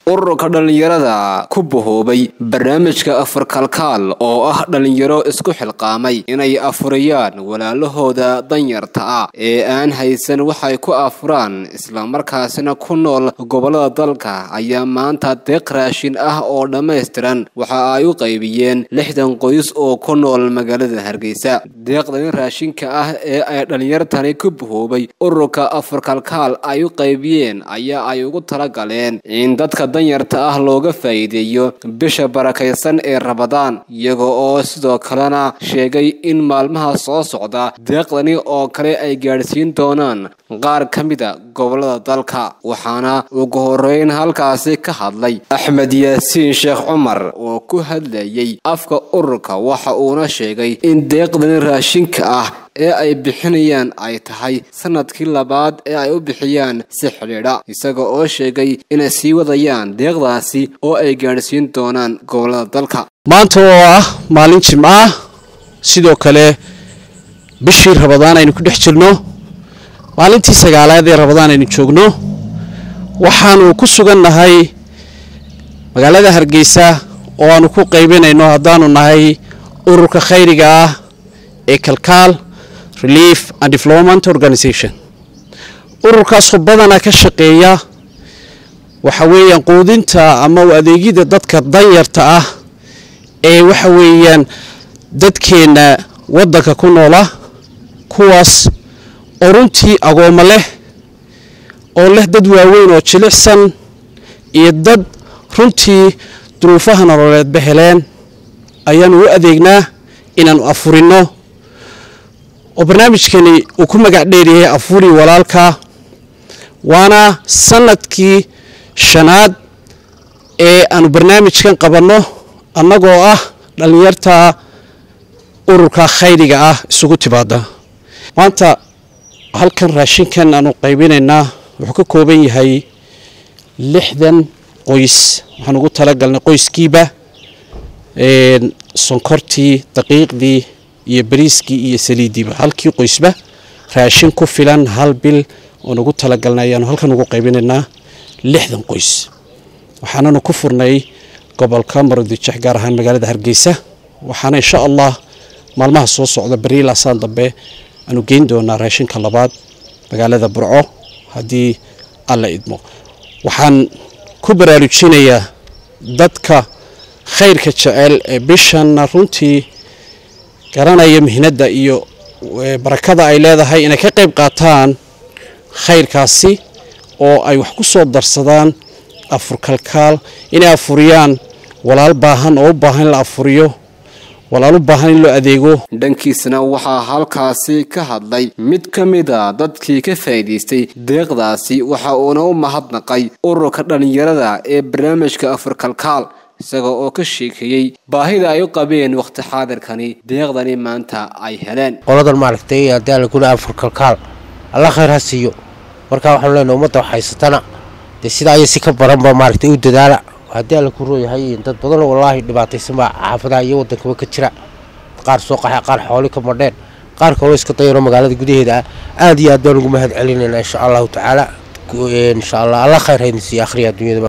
ururka dhallinyarada ku bahoobay barnaamijka afar kalkaal oo ah dhallinyaro isku xilqaamay inay afuriyaan walaalahooda danyarta ah ee aan haysan waxay ku afuraan islamarkaasina ku nool gobolada dalka ayaa maanta deeq raashin ah oo dhammaystiran waxa ay u qaybiyeen lixdan qoys oo ku nool magaalada hargeysa deeqdani raashinka ah ee ay dhallinyartani ku bahoobay ururka afar kalkaal ay u qaybiyeen ayaa ay ugu talagaleen in dadka danyarta ah looga faa'iideeyo bisha barakaysan ee rabadaan iyaga oo sidoo kalena sheegay in maalmaha soo socda deeqdani oo kale ay gaadhsiin doonaan qaar ka mida gobolada dalka waxaana ugu horeyn halkaasi ka hadlay axmed yaasiin sheekh cumar oo ku hadlayay afka ururka waxa uuna sheegay in deeqdani raashinka ah ee ay bixinayaan ay tahay sanadkii labaad ee ay u bixiyaan si xidhiidha isaga oo sheegay inay sii wadayaan deeqdaasi oo ay gaadhsiin doonaan gobolada dalka maanta oo ah maalin jimco ah sidoo kale bishii rabadaan aynu ku dhex jirno maalintii sagaalaad ee rabadaan aynu joogno waxaanu ku sugannahay magaalada hargeysa oo aanu ku qaybinayno haddaanu nahay ururka khayriga ah ee kalkaal relief and development organisation ururkaasoo badanaa ka shaqeeya waxa weeyaan quudinta ama adeegyada dadka danyarta ah ee waxa weeyaan dadkeenna waddanka ku noola kuwaas oo runtii agoommo leh oo leh dad waaweyn oo jilicsan iyo dad runtii duruufaha nololeedba heleen ayaanu u adeegnaa inaanu afurinno oo barnaamijkani uu ku magac dheeryahay afuri walaalka waana sanadkii shanaad ee aanu barnaamijkan qabanno annagoo ah dhallinyarta ururka khayriga ah isugu timaada maanta halkan raashinkan aanu qaybinaynaa wuxuu ka kooban yahay lixdan qoys waxaan ugu talagalnay qoyskiiba sonkortii daqiiqdii iyo bariiskii iyo saliiddiiba halkii qoysba raashin ku filan hal bil oon ugu talagalnay ayaanu halkan ugu qaybinaynaa lixdan qoys waxaananu ku furnay gobolka maroodijex gaar ahaan magaalada hargeysa waxaana insha allah maalmaha soo socda beriil asaan dambe aanu geyn doonaa raashinka labaad magaalada burco haddii alla idmo waxaan ku baraarujinayaa dadka khayrka jecel ee bishanna runtii garanaya mihnadda iyo barakada ay leedahay inay ka qayb qaataan khayrkaasi oo ay wax ku soo darsadaan afur kalkaal inay afuriyaan walaal baahan oo u baahan in la afuriyo walaal u baahan in loo adeego dhankiisna waxaa halkaasi ka hadlay mid ka mid a dadkii ka faa'iidaystay deeqdaasi waxa uuna u mahadnaqay ururka dhallinyarada ee barnaamijka afur kalkaal isaga oo ka sheekeeyey baahida ay u qabeen wakhti xaadirkani deeqdani maanta ay heleen qoladan maaragtay haddii alla kuna afur kalkaal alla khayr ha siiyo markaa waxaanu leenahay ummadda wax haysatana dee sidaa iyo si ka baranba maaragtay u dadaala haddii alla ku rooyahay dad badanoo wallaahi dhibaataysan baa xaafadaha iyo waddankaba ka jira qaar soo qaxa qaar xooli ka madheen qaar kaloo iska dayaro magaalada gudaheeda ah aad iyo aad baan ugu mahad celinaynaa insha allahu tacaala insha allah alla khayr haydin siiya akhriya adduunyada